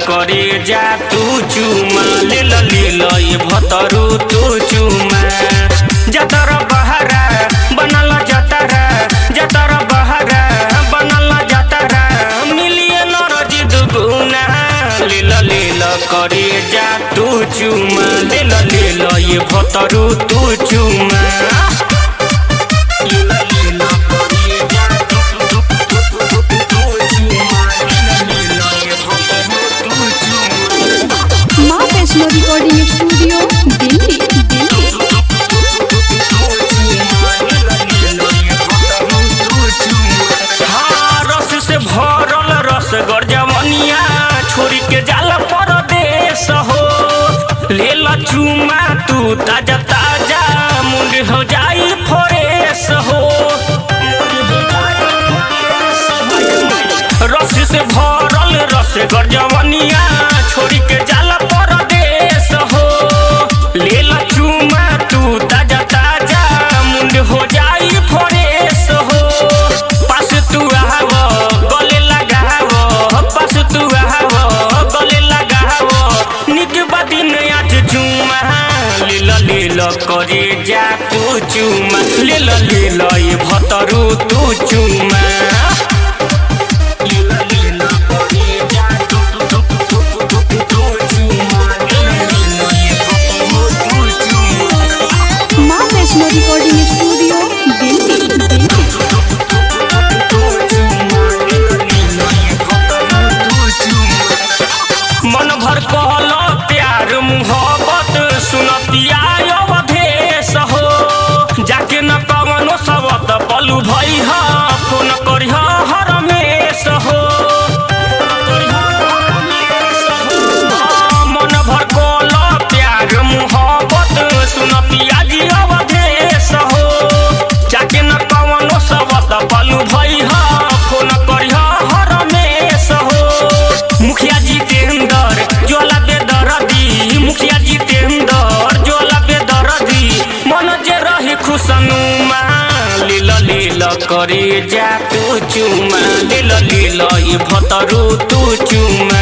करे जा तू चुमा लेल लेल ये भतरू तू चुमा जतर बहरा बनल जतरा जतर बहरा बनल जतरा मिलिए नरजी दुगुना लेल लेल करे जा तू चुमा लेल लेल ये भतरू तू चुमा लेल लेल करे जा तू चुमा लेल लेल ये भतरू तू चुमा माँ वैष्णो रिकॉर्डिंग स्टूडियो दिल्ली दिल्ली हाँ, रस से भरल रस गरजवनिया छोरी के जाल परदेश हो ले ला चुमा तू ताजा ताजा मुंड हो जाई फरेश हो रस से भरल रस गरजवनिया छोरी के जाल परदेश हो ले ला चुमा तू ताजा ताजा मुंड हो जाई फरेश हो पास तू आव गले लगाव पास तू आव गले लगाव निक बदिन आज चुमा लील लील करे जा तू चुमा लील लील ये भतरू तू चुमा लील लील करे जा तू तू तू तू तू तू तू चुमा लील लील ये भतरू तू चुमा माँ वैष्णो रिकॉर्डिंग स्टूडियो दिल्ली दिल्ली मन भर कहल प्यार मुहब्बत सुनतिया अवधेश हो जाके न कवनो सबत पलू भई ह फोन करिह हरमेश हो मन भर कहल प्यार मुहब्बत सुनतिया जी अवधेश हो जाके न कवनो सबत पलू भई ह फोन करिह हरमेश हो मुखिया जितेंद्र ज्वाला बेदरदी मुखिया जितेंद्र ज्वाला बेदरदी मन जे रही खुशनुमा लील लील करे जा तू चुमा लील लील ये भतरू तू चुमा